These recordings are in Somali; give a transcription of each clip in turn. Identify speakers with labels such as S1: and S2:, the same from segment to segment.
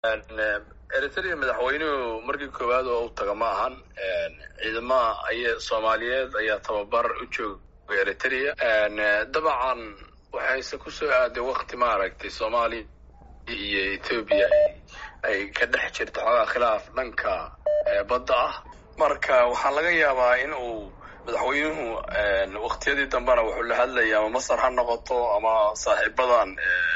S1: eritrea madaxweynuhu markii koowaad oo u taga ma ahan ciidamaha ay soomaaliyeed ayaa tababar u jooga eritrea dabcan waxayse kusoo aaday wakti maaragtay soomaaliya iyo ethoobiya ay ka dhex jirto xoogaa khilaaf dhanka badda ah marka waxaa laga yaabaa in uu madaxweynuhu waktiyadii dambena wuxuu la hadlaya ama masar ha noqoto ama saaxiibadan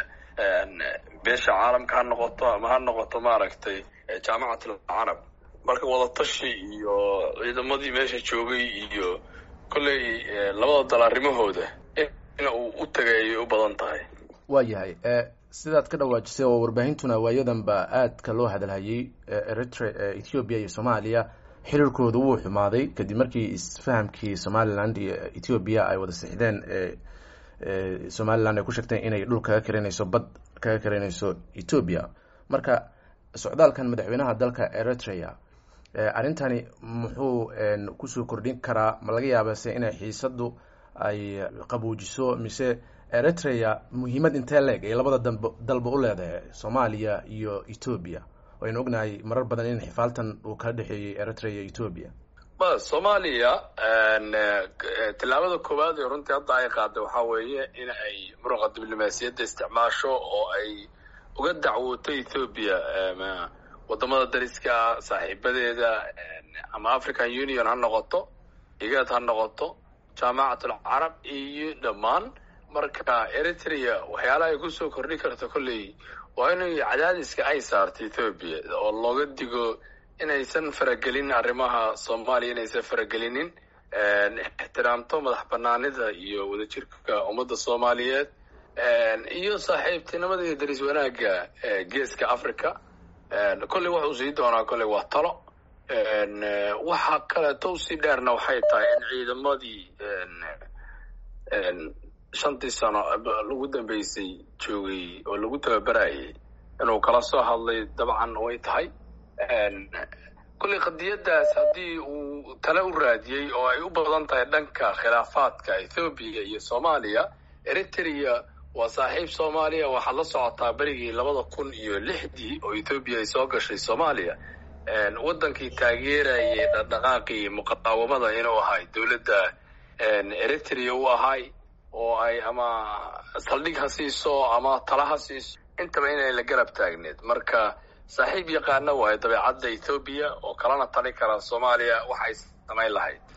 S1: beesha caalamka ha noqoto ama ha noqoto maaragtay jaamacat alcarab marka wadatashi iyo ciidamadii meesha joogay iyo kolley labada dal arrimahooda in uu u tagay ayay u badan tahay
S2: waa yahay sidaad ka dhawaajisay oo warbaahintuna waayadan ba aadka loo hadalhayay eritre ethoobiya iyo soomaaliya xiriirkooda wuu xumaaday kadib markii isfahamkii somaliland iyo ethoobiya ay wada sixdeen somaliland ay ku sheegteen inay dhul kaga karinayso bad kaga karinayso ethoobia marka socdaalkan madaxweynaha dalka eritrea arrintani muxuu kusoo kordhin karaa ma laga yaabase inay xiisadu ay qabuujiso mise eritrea muhiimad intee leeg ay labada dab dalba u leedahay soomaaliya iyo ethoobia waynu ognahay marar badan in xifaaltan uu kala dhexeeyey eritrea iyo ethoobia
S1: ma soomaaliya tillaabada koowaad ee runtii hadda ay qaaday waxaa weeye in ay muruqa diblomaasiyadda isticmaasho oo ay uga dacwooto ethoobiya wadamada dariska saaxiibadeeda ama african union ha noqoto igad ha noqoto jaamacat alcarab iyo dhammaan marka eritrea waxyaalaha ay kusoo kordhin karto kolley waa inay cadaadiska ay saarto ethoobiya oo looga digo inaysan faragelin arrimaha soomaaliya inaysan faragelinin ixtiraamto madax banaanida iyo wadajirka ummadda soomaaliyeed iyo saaxiibtinimada iyo daris wanaagga geeska africa kolley wuxuu sii doonaa kolley waa talo waxa kaleeto usii dheerna waxay tahay in ciidamadii shantii sano lagu dambeysay joogay oo lagu tababarayay inuu kala soo hadlay dabcan way tahay kolley qadiyaddaas haddii uu tale u raadiyey oo ay u badan tahay dhanka khilaafaadka ethoobiya iyo soomaaliya eritrea waa saaxiib soomaaliya waxaad la socotaa berigii labada kun iyo lixdii oo ethoobiya ay soo gashay soomaaliya waddankii taageerayay dhaqdhaqaaqii muqaawamada inuu ahay dowladda eritrea u ahay oo ay ama saldhig ha siiso ama tala ha siiso intaba inay la garab taagneed marka saaxiib yaqaana waayo dabeecadda ethoobiya oo kalana tali kara soomaaliya waxay samayn lahayd